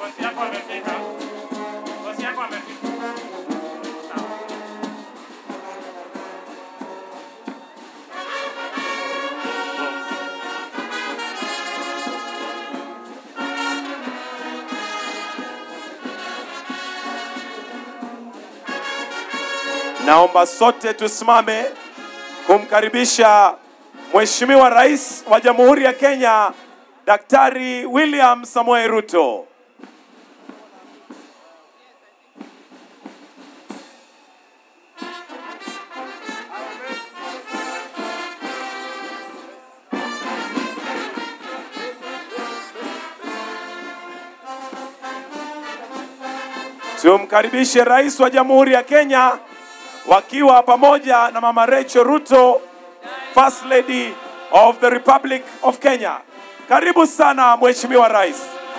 Bosi yako amefika. Bosi yako amefika. Sawa. Naomba sote tusimame kumkaribisha Mheshimiwa Rais wa Jamhuri ya Kenya Daktari William Samoei Ruto. Tumkaribishe Rais wa Jamhuri ya Kenya wakiwa pamoja na Mama Rachel Ruto, First Lady of the Republic of Kenya. Karibu sana Mheshimiwa Rais.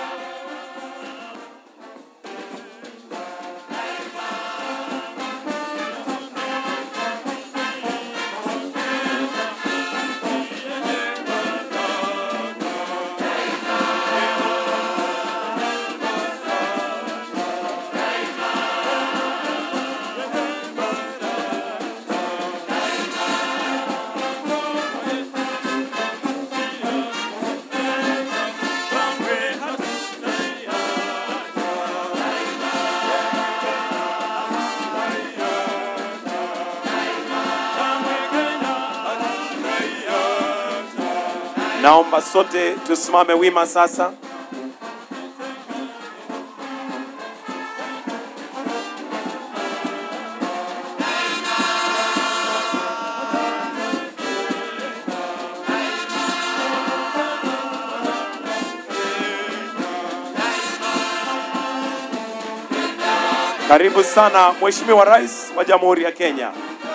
Naomba sote tusimame wima sasa. Karibu sana Mheshimiwa Rais wa Jamhuri ya Kenya.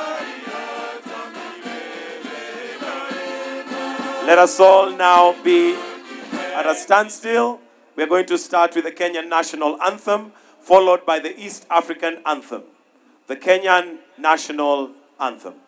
Let us all now be at a standstill. We are going to start with the Kenyan national anthem, followed by the East African anthem. The Kenyan national anthem.